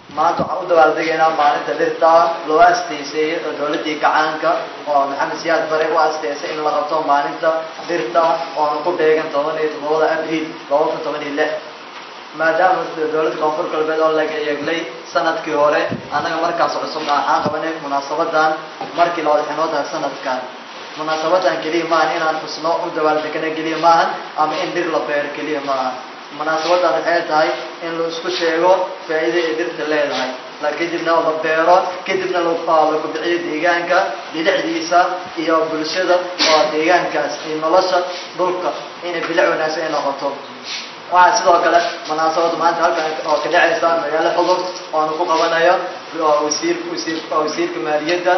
maanta waxaan u dabaaldegaynaa maalinta dhirta loo asteysay dowladdii gacaanka oo maxamed siyaad bare u asteysay in la qabto maalinta dhirta oona ku beegan toban iyo toddobada abriil laba kun toban iyo lix maadaama dowladda koonfur galbeed oo laga eeglay sanadkii hore annaga markaas cusubna waxaan qabanay munaasabadan markii labada xinood ah sanadkan munaasabadan keliya maahan inaan xusno u dabaaldegana keliya maahan ama in dhir la beero keliya maahan munaasabadan waxay tahay in la isku sheego faa'iida ay dhirta leedahay la kadibna la beero kadibna la kubiciyo deegaanka bilicdiisa iyo bulshada oo deegaankaas iyo nolosha dhulka inay bilic wanaagsan ay noqoto waxaa sidoo kale munaasabada maanta halkan oo ka dhacaysa magaalo xudur oona ku qabanayo wasiir wasiir wasiirka maaliyadda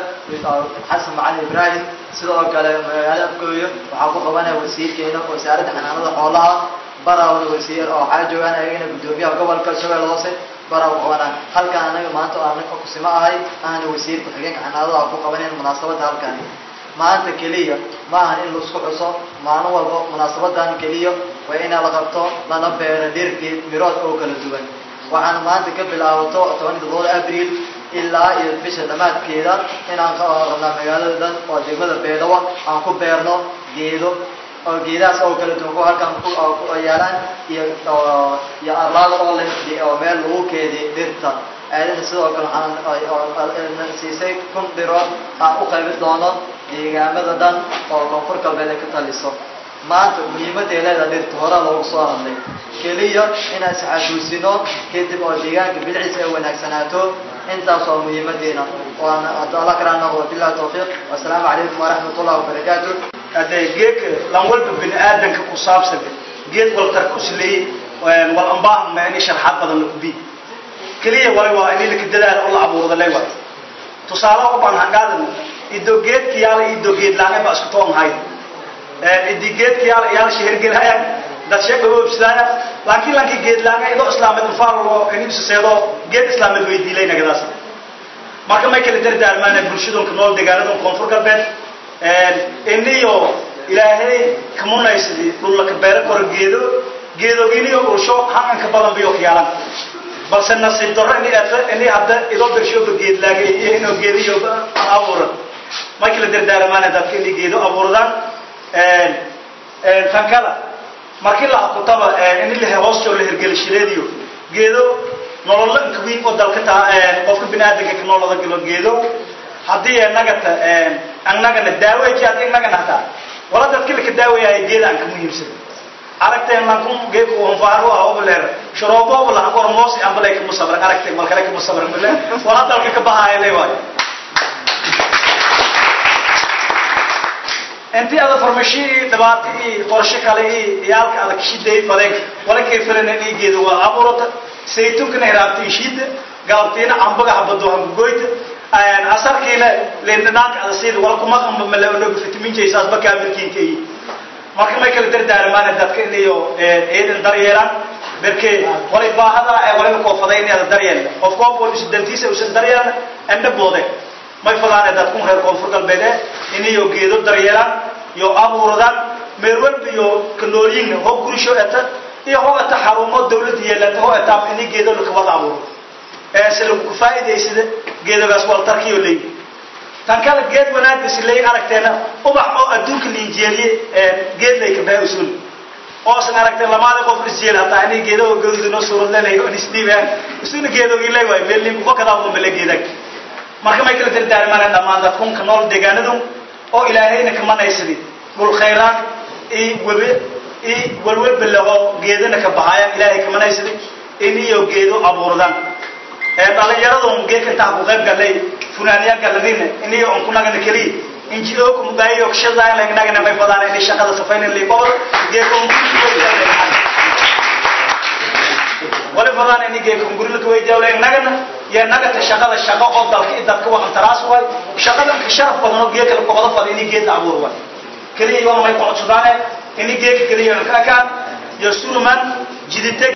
xasan macalin ibraahim sidoo kale magaalo afgooyo waxaa ku qabanaya wasiirkeena wasaaradda xanaanada xoolaha barawna wasiir oo waxaa joogaan ayagana guddoomiyaha gobolka shabeelle hoose baraw qabanaa halkan anaga maanta oo anaga kusimo ahay ahna wasiir ku-xigeenka xanaanada ku qabanayn munaasabada halkan maanta keliya ma ahan in laisku xuso maalin walba munaasabadan keliya waa inaa la qabto lana beero dhirgeed mirood oo kala duwan waxaana maanta ka bilaabato toban iyo todobada abriil ilaa iyo bisha dhammaadkeeda inaan ka rabnaa magaalada dhan oo degmada beedawa aan ku beerno geedo oo geedahaas oo kala duwan kuwa halkan ku yaalaan iyo iyo arlaada oo leh oo meel lagu keediy dhirta aadana sidoo kale waxaan siisay kun dhirood aan u qaybin doono deegaamada dhan oo koonfur galbeed ay ka taliso maanta muhiimadday leedaha dhirta hore loogu soo hadlay keliya inaan isxasuusino kadib oo deegaanka bilciisa ay wanaagsanaato intaas waa muhiimadeena waana alla karaa noqdo billahi tawfiiq wasalaamu calaykum waraxmat ullahi wabarakaatu hadee geedka lan walba bini aadanka ku saabsan geed waltar kusley wal ambaahan ma ini sharxaad badan la kubi keliya wali waa ini laka dadaala oo la abuurda lay waay tusaale u baan hangaadan ido geedka yaala ido geed laange ba isku toon hay idi geedka yaala yaala shehergelhaya dad sheeg oobsadaya laakiin lanki geed laange ido islaameed ufaalo ini bisaseedo geed islaameed weydiilay nagadaas marka may kala dardaarmaana bulshadonka nool deegaanadon koonfur galbeed iniyo ilaahay kamunaysadi dhullaka beero koro geedo geedoginiyo ulsho hanganka badan biyo kiyaalan balse nasiib darro ini eeta ini hadda idoo bershooba geed laagay iyo inuu geediyo abuura may kala dardaaramaana dadka inay geedo abuurdaan tankada markii la akutaba ini la hoostoo la hergelishireediyo geedo nololla inkawiin oo dalka taa qofka biniaadanka ka noolada galo geedo haddii nagata annagana daaweji haddii nagana hataa wala dadki laka daaweyahay geeda aan ka muhiimsan aragteen lankun geedku wanfaaru ah obleer sharoobo obla angor moos ambalay kama sabran aragteen malkale kama sabran bile wala dalka ka bahaya le waay intii ada farmashi dhibaato iyo qorshe kale iyo iyaalka adag shiday fadeen wala kay filana dhiigeeda waa abuurata saytunkana hiraabta ishiida galabtiina cambaga habado hangugoyta asarkiina lindhanaanka ada siida wala kuma qamba malaonoga vitamin j saasba kaamirkiinka iyo marka may kala dardaarmaana dadka inayo ciidan daryeelaan berke walay baahada ee waliba koofaday inay daryeel qof koof wal isu dantiisa usan daryeelan enda boode may fadaane dadku reer koonfur galbeed inayo geedo daryeelaan iyo abuuradaan meel walba iyo kanooliyin ho gurisho eta iyo ho eta xarumo dawladda yeelata ho etaab ini geedo lakawada abuuro se lagu faa'iidaysada geedogaas waltarkiyo leeyi tan kale geed wanaagis lay aragteena ubax oo adduunka liinjeeliye geed lay ka baa usul oosan aragteen lamaada qof isjeel hataa inay geedoga gaduudino suurad leenahay oo isdhiibaan isuna geedogii lay waay meelin kufa kadaa uma mele geedag marka may kala dardaarmaan dhammaan dadkunka nool deegaanadu oo ilaahayna kamanaysadi dhul khayraad iyo webe iyo walwalbale oo geedana ka baxaaya ilaahay kamanaysadi in iyo geedo abuurdaan dhalinyaradon geedka intaa ku qayb galay funaaniya galadina iniyo on kunagana keliya injio kumugaayo kshadaan lagnagana may fadaan inay shaqada safayna liqobo geedka wali fadaan inay geedka gurila ka weydiyaawla nagana ya nagata shaqada shaqo oo dalka i dadka waxan taraas waay shaqadan ka sharaf badan oo geedka la qoqdo fada inay geed abuur waay keliya yoona may qocodsadaane inay geedka keliya ka akaan iyo suruman jidite